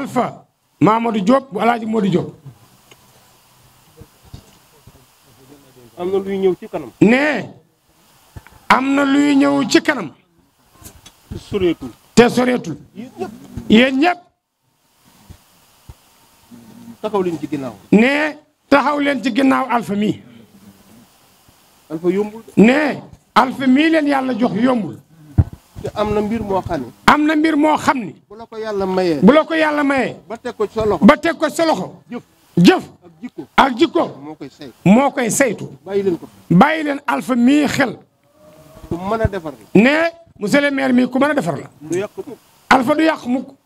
Alpha Mamadou Diop bu Alaaji Modou Diop am na luy ñëw ci kanam ne am na luy ñëw ci kanam soreetul te soreetul yéen ñëpp yéen ñëpp taxaw leen ci ginnaaw ne taxaw leen ci ginnaaw Alpha mii Alpha yombul ne Alpha mii leen yàlla jox yombul te am na mbir moo xam ne am na mbir moo xam ni bu la ko yàlla mayee bu la ko yàlla mayee ba teg ko ci sa loxo ba teg ko sa loxo jëf jëf ak jikko ak jikko moo koy say moo koy saytu bàyyi leen ko bàyyi leen Alpha mii xel ku mën a defar ne monsieur le maire mii ku mën a defar la du yàq mukk Alpha du yàq mukk